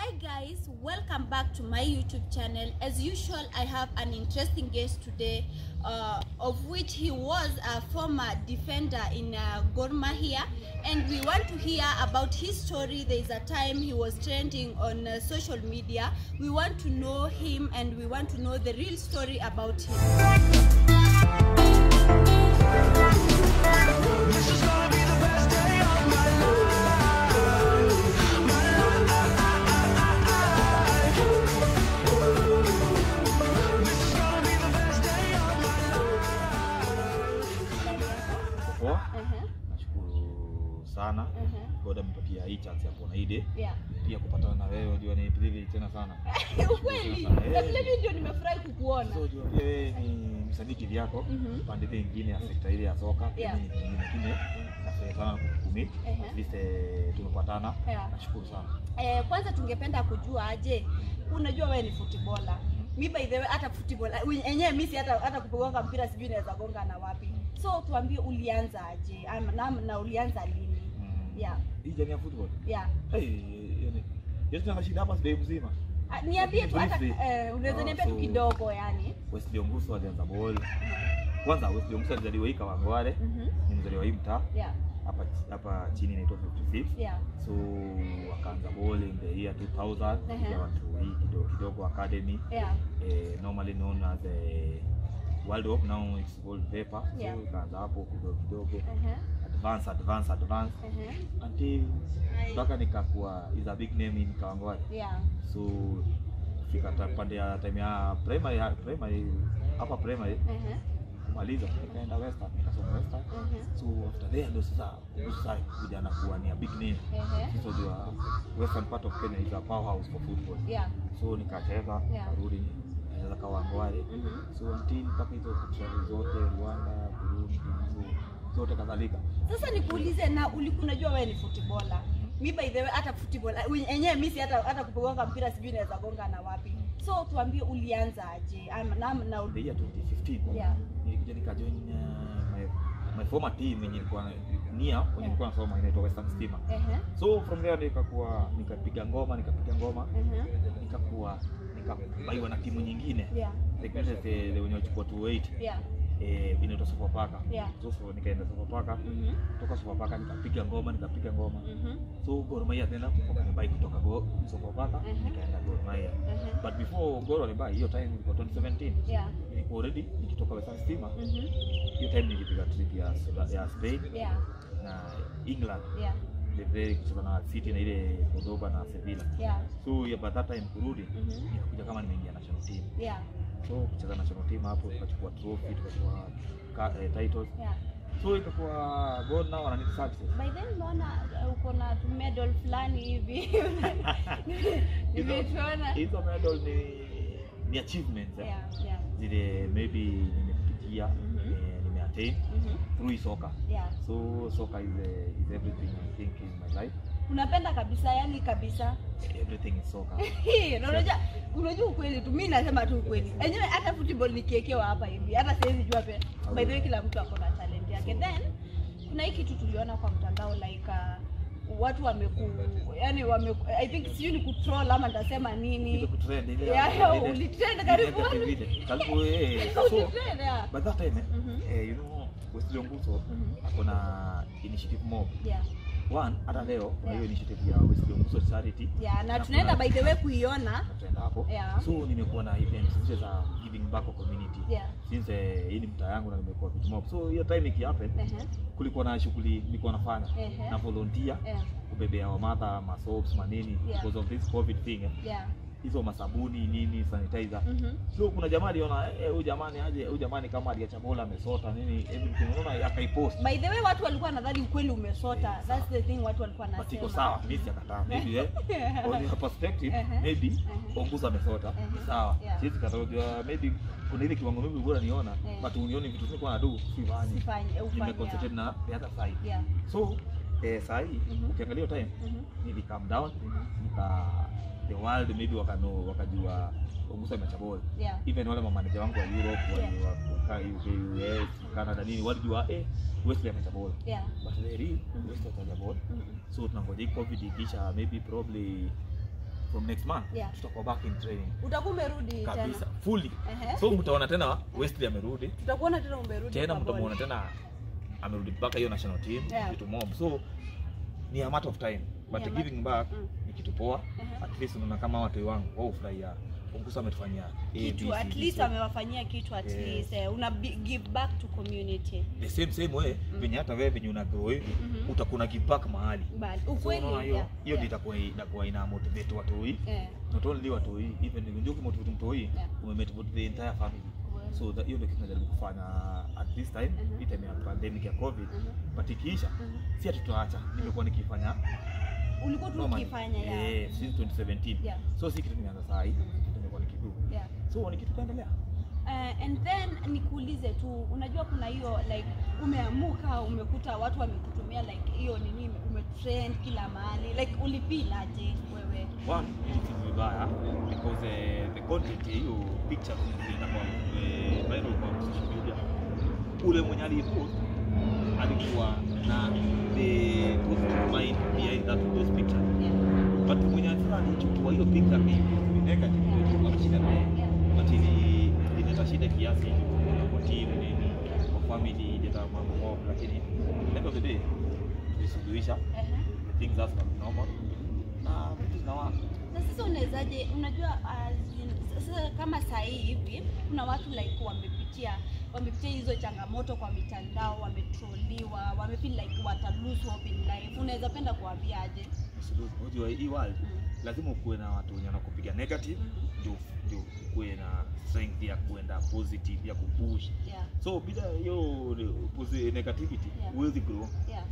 Hi guys, welcome back to my YouTube channel. As usual, I have an interesting guest today, uh, of which he was a former defender in uh, Gor Mahia, and we want to hear about his story. There is a time he was trending on uh, social media. We want to know him, and we want to know the real story about him. This is gonna be the best day of my life. My life. This is gonna be the best day of my life. Poa, Uh-huh, nashukuru sana uh-huh. God amepatia hii chance ya kuona hii day Yeah. pia kupatana na wewe, unajua ni privilege tena sana. Ukweli, Sana, eh. na vile vile ndio nimefurahi kukuona. So unajua pia wewe ni msanii kivyako, Mhm. pande ile nyingine ya sekta ile ya soka, pia Yeah. ni kingine kingine. Nafurahi sana kukumit. Ehe. At least eh, tumepatana. Yeah. Nashukuru sana. Eh, kwanza tungependa kujua aje, unajua wewe ni footballer. Mi by the way hata football enyewe mimi si hata hata kugonga mpira sijui naweza gonga na wapi. So tuambie ulianza aje ama na, na ulianza lini? Mm. Yeah. Hii jamii ya football. Yeah. Eh, yani yote tuna shida hapa sasa mzima. Ah, Niambie tu hata Briefly. eh, unaweza Ah, niambia tu so- kidogo yani. Wesley Onguso alianza ball. Kwanza Wesley Onguso alizaliwa hii Kawangware, Mhm. ni mzaliwa hii mtaa. Yeah. Hapa hapa chini inaitwa 56. Yeah. so wakaanza ball in the year 2000 Uh-huh. ya watu hii kidogo kidogo academy Yeah. eh, normally known as a world cup now it's called vapor Yeah. so ikaanza hapo kidogo kidogo Uh-huh. advance advance advance Uh-huh. until mpaka nikakuwa is a big name in Kawangware Yeah. so fika ta- pande ya time ya primary primary hapa primary Uh-huh. kumaliza nikaenda western nikasoma western Uh-huh. so after there ndio sasa sasa kuja na kuwa ni a big name Uh-huh. so the western part of Kenya is a powerhouse for football. Yeah. So nikacheza Yeah. karudi nikacheza Kawangware. Mhm. So until mpaka hizo kucheza zote Rwanda, Burundi, so zote kadhalika. Sasa nikuulize na ulikuwa unajua wewe ni footballer. Mi by the way hata football enyewe mimi si hata hata kugonga mpira sijui naweza gonga na wapi. So tuambie ulianza aje? Ama na, na The year 2015 Yeah. nilikuja nikajoin uh, my my former team yenye ilikuwa nia kwenye nilikuwa nasoma inaitwa Western Stima. Ehe. So from there nikakuwa nikapiga ngoma nikapiga ngoma Mhm. nikakuwa nikabaiwa na timu nyingine Yeah. like the the wenye wachukua 208 Yeah. eh inaitwa Sofapaka. Yeah. So, so nikaenda Sofapaka Mhm. kutoka Sofapaka nikapiga ngoma nikapiga ngoma Mhm. so Gor Mahia tena wakanibai kutoka Go Sofapaka Mhm. nikaenda Gor Mahia Mhm. but before Gor wanibai hiyo time ilikuwa 2017 Yeah. nilikuwa already nikitoka Western Stima Mhm. hiyo time nilipiga trip ya ya Spain Yeah. na England Yeah. the very kucheza na City na ile Cordoba na Sevilla Yeah. so ya by that time kurudi Mhm. nikakuja kama nimeingia national team Yeah. so kucheza national team hapo tukachukua trophy tukachukua ka- eh, titles Yeah. so ikakuwa God now wanani services By then naona uh, uko na tu medal fulani hivi. Nimetuona. hizo medal ni ni achievements eh. Yeah. Yeah. zile maybe nimepitia Mhm. eh, nimeattain Mhm. through hii soka Yeah. so soka is, eh, is everything I think in my life Unapenda kabisa yani kabisa. everything is soka Hii, na unajua unajua ukweli tu mimi nasema tu ukweli enyewe hata football nikiekewa hapa hivi hata siwezi jua pe by the way kila mtu ako na talent yake then kuna hii kitu tuliona kwa mtandao like uh, watu wameku yani wameku i think sijui ni kutroll ama nitasema ile nini kutrend ile Yeah, ile- ulitrend ile karibu. negative ile. karibu eh so Ulitrend, yeah. by that time eh, Mhm. eh you know Wesley Onguso Mhm. ako na initiative mob yeah one hata leo kuna hiyo Yeah. initiative ya Wesley Onguso charity yeah na Na tunaenda kuna- by the way kuiona tutaenda hapo Yeah. so nimekuwa na events zile za giving back kwa community yeah since eh, hii ni mtaa yangu na nimekuwa vitu mob so hiyo time ikihappen ehe kulikuwa na shughuli nilikuwa nafanya Ehe. na volunteer yeah kubebea wamadha masoaps manini Yeah. because of this covid thing eh. yeah hizo masabuni nini sanitizer mhm so kuna jamaa aliona eh, huyu jamani aje huyu jamani kama aliacha bola amesota nini everything unaona akaipost by the way watu walikuwa nadhani ukweli umesota that's the thing watu walikuwa but nasema iko sawa mimi sijakataa maybe eh on your perspective Ehe. maybe Ehe. onguza amesota Ehe. ni sawa Yeah. siwezi kataa unajua maybe kuna ile kiwango mimi bora niona Eh. but unioni vitu ziko na do sifanye Sifanye, ufanye, nimeconcentrate na the other side yeah so eh saa hii Mhm. ukiangalia hiyo time Mhm. nili calm down nika the world maybe wakano wakajua Onguso ameacha ball yeah even wale mamaneja wangu wa Europe wale Yeah. wa kukaa UK US Canada nini walijua eh Wesley ameacha ball yeah but the real Wesley ameacha ball Mhm. so tunangoja hii covid ikisha maybe probably from next month Yeah. tutakuwa back in training utakuwa umerudi tena kabisa fully Ehe. so mtaona tena Wesley amerudi tutakuona tena umerudi tena kwa mtamuona ball. tena amerudi mpaka hiyo national team Yeah. kitu mob so ni a matter of time but Yeah, giving back Mm. ni kitu poa Ehe. at least unaona kama watu wangu wao furahia Onguso ametufanyia A, B, kitu C, at D, least so amewafanyia kitu at Yes. least eh, una bi- give back to community the same same way Mm. venye hata wewe venye una grow hivi Mhm. utakuna give back mahali bali so ukweli unaona hiyo yeah, hiyo ndio yeah. itakuwa itakuwa ina motivate watu hii Eh, not only watu hii even ndio kimotivate mtu hii Yeah. umemotivate the entire family Well. so that hiyo ndio kitu najaribu kufanya at this time Mhm. hii time ya pandemic ya covid Mhm. but ikiisha Mhm. si ati tutaacha nimekuwa nikifanya ulikuwa tu normally. ukifanya ya eh since 2017 Yeah. so si kitu nimeanza saa hii kitu nimekuwa nikidu yeah. so ni kitu kaendelea Uh, and then nikuulize tu unajua kuna hiyo like umeamuka umekuta watu wamekutumia like hiyo nini umetrend kila mahali like ulifeel aje wewe one ilifeel vibaya because eh, the content ya hiyo picture zilienda kwa eh, viral kwa social media ule mwenye alipost alikuwa na the positive mind behind that those pictures yeah. but mwenye sasa alichukua hiyo picture akaipost ni negative Yeah. ilikuwa na shida naye Yeah. but ili ileta shida kiasi kwa team nini kwa family ileta mambo mob lakini at the end of the day tulisuluhisha Uh-huh. things are normal na vitu zinawaka na sasa unawezaje unajua as in- sasa kama saa hii hivi kuna watu like wamepitia wamepitia hizo changamoto kwa mitandao wametroliwa wamefeel like wata lose hope in life unaweza penda kuambiaje unajua hii world Mm. lazima ukuwe na watu wenye wanakupiga negative Mhm. ndio ndio ukuwe na strength ya kuenda positive ya kupush yeah so bila hiyo posi- negativity Yeah. huwezi grow yeah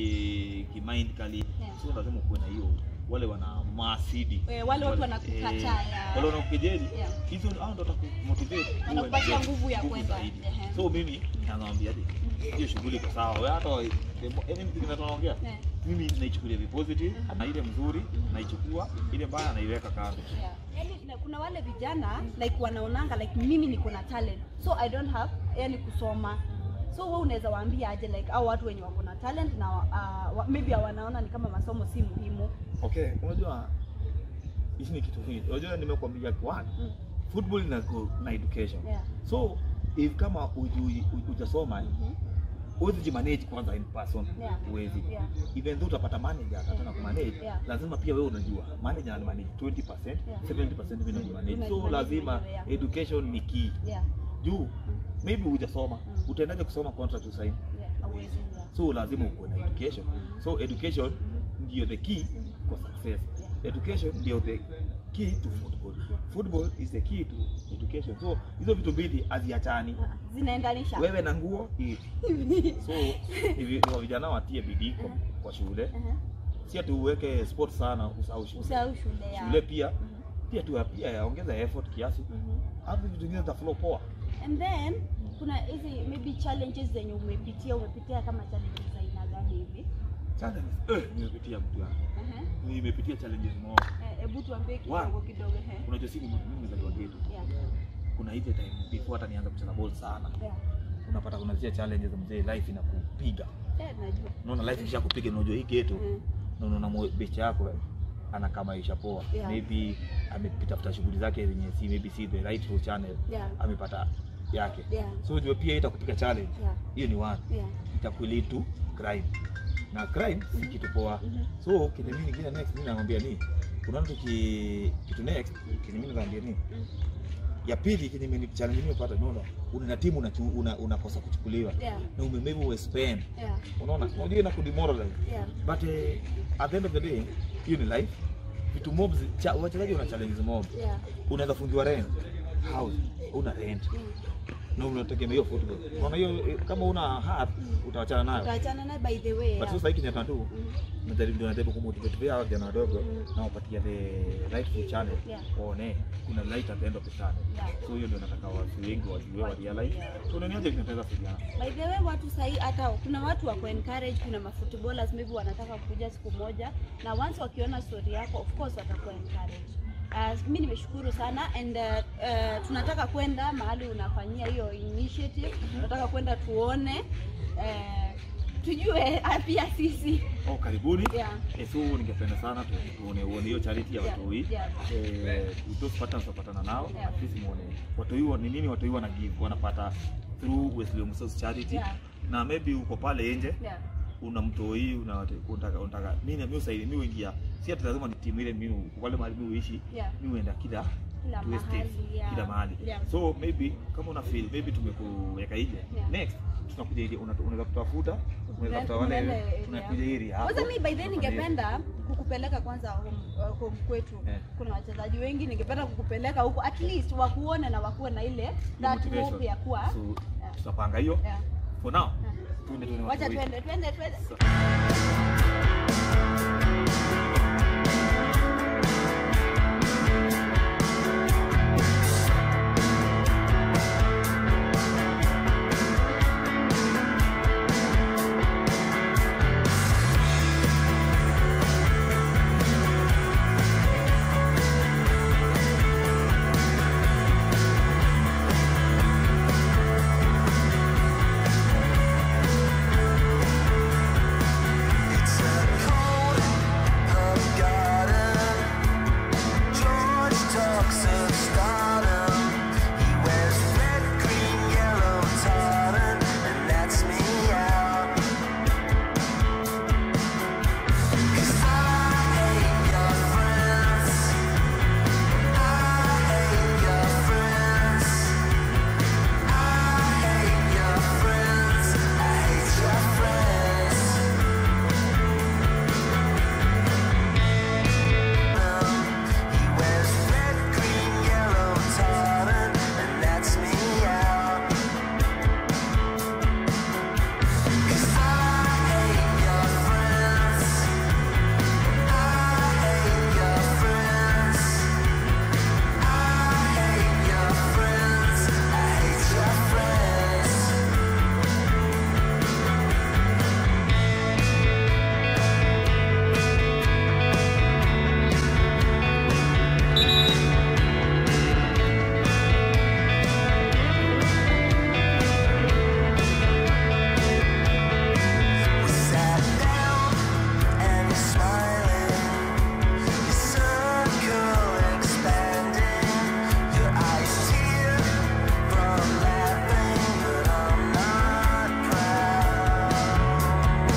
ki, ki mind kali Yeah. so lazima ukuwe na hiyo wale wana maasidi Eh, wale watu wanakukataa, eh, yeah. wale wanakukejeli Yeah. hizo hao ndio watakumotivate Wanakupatia uwe- nguvu ya nguvu kwenda. zaidi. Ehe. so mimi nakwambia hiyo shughuli iko sawa wewe hata wa- the mo- anything that tunaongea Yeah. mimi naichukulia vi positive Mhm. na ile mzuri Mhm. naichukua ile mbaya naiweka kando Yeah. Yani, na kuna wale vijana like wanaonanga like mimi niko na talent so I don't have yani kusoma so wewe unaweza waambia aje like au watu wenye wako na talent na uh, wa- maybe wanaona ni kama masomo si muhimu okay unajua hichi ni kitu kingi unajua nimekuambia one mm. football ina go na education yeah. so if kama hujui- hujasoma Mhm. huwezi jimanage kwanza in person Yeah. huwezi Yeah. even though utapata manager atataka kumanage Yeah. lazima pia wewe unajua manager ana manage 20% Yeah. 70% mimi na manage so Unajimanage lazima mwenyewe, yeah. education ni key Yeah. juu maybe hujasoma Mm. utaendaje kusoma contract usaini Yeah. Hauwezi, yeah. so lazima ukuwe na education Mhm. so education Mhm. ndio the key Mhm. kwa success Yeah. education ndio the key to football football is the key to education so hizo vitu mbili haziachani Ah, zinaendanisha wewe na nguo hii so hivi ni wa vijana watie bidii kwa, kwa shule Mhm. si ati uweke sport sana usahau shule usahau shule ya shule pia Mhm. pia tu pia yaongeza effort kiasi Mhm. hapo vitu vingine zitaflow poa and then kuna hizi maybe challenges zenye umepitia umepitia kama challenges za aina gani hivi challenges eh nimepitia mtu wangu Ehe. nimepitia challenges moja Eh, hebu tuambie One. kidogo kidogo ehe. unajua si mimi nimezaliwa geto yeah kuna ile time before hata nianza kucheza ball sana yeah unapata kuna zile challenges mzee life inakupiga eh najua unaona life ikishakupiga unajua hii geto Mhm. na unaona mo- becha yako anakaa maisha poa Yeah. maybe amepita futa shughuli zake zenye si maybe si the right road channel yeah amepata yake yeah so unajua pia itakupiga challenge yeah hiyo ni one yeah itakulead to crime na crime si kitu poa Mhm. so kile mimi kile next mimi nakwambia ni unaona tuki kitu next kile mimi nakwambia ni Mhm. ya pili kile mimi challenge nimepata unaona una timu unachu- una unakosa kuchukuliwa yeah na ume maybe ume spend yeah unaona unajua ina kudemoralize yeah but eh, at the end of the day hiyo ni life vitu mobs cha, wachezaji wana challenges mob yeah unaweza fungiwa rent house una rent Mm. na unategemea hiyo football unaona hiyo eh, kama una heart utawachana nayo utaachana naye by the way but yeah. sasa hiki nyata tu Mhm. najaribu ndio najaribu kumotivate pia hao vijana wadogo Mhm. na wapatia the rightful channel Yeah. waone kuna light at the end of the tunnel Yeah. so hiyo ndio nataka watu wengi wajue wa realize Yeah. so unaniaje kinataka vijana By the way watu sahi hata kuna watu wako encourage, kuna mafootballers maybe wanataka kuja siku moja, na once wakiona story yako of course watakuwa encourage. Uh, mi nimeshukuru sana and uh, uh, tunataka kwenda mahali unafanyia hiyo initiative, tunataka kwenda tuone uh, tujue ah, pia sisi oh, karibuni yeah. Eh, so ningependa sana tu- tuone uone hiyo charity ya Yeah, watoi yeah. eh, those partners wapatana nao Yeah. at least muone watoi wa- ni nini watoi wana give wanapata through Wesley Musos charity Yeah. na maybe uko pale nje Yeah. una mtoi una unataka unataka mimi mimi usaidi mimi uingia si ati lazima ni timu ile mimi uko pale mahali mimi uishi Yeah. mimi uenda kila Kila to estate, mahali, yeah. kila mahali Yeah. so maybe kama una feel maybe tumekuweka ile Yeah. next tunakuja ile una- unaweza kutafuta unaweza kutafuta wale Unaenda area. tunakuja area hapo Kwanza mi by then tunafanya ningependa kukupeleka kwanza home, uh, home kwetu. Eh. Kuna wachezaji wengi ningependa kukupeleka huko at least wakuone na wakuwe na ile hiyo that motivation. hope ya kuwa. so Yeah. tutapanga hiyo Yeah. for now Yeah. tuende tuone Wacha watu twende twende twende. It's a cold pub garden. George talks of stardom. He wears red, green, yellow tartan, and that's me out. 'Cause I hate your friends. I hate your friends. I hate your friends. I hate your friends. He wears red, green, yellow tartan, and that's me out. 'Cause I hate your friends. I hate your friends. I hate your friends. I hate your friends. We sat down and you're smiling. Your circle expanding. Your eyes tear from laughing, but I'm not proud.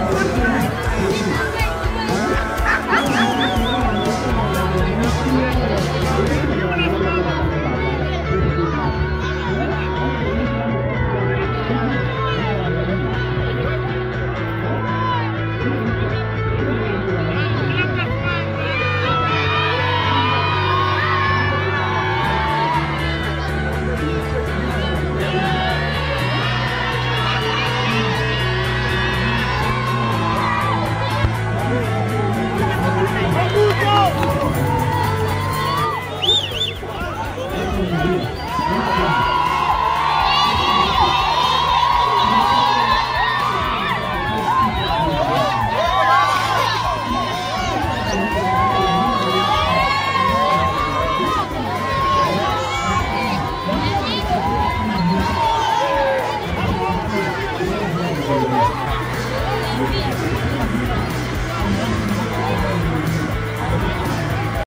Thank you.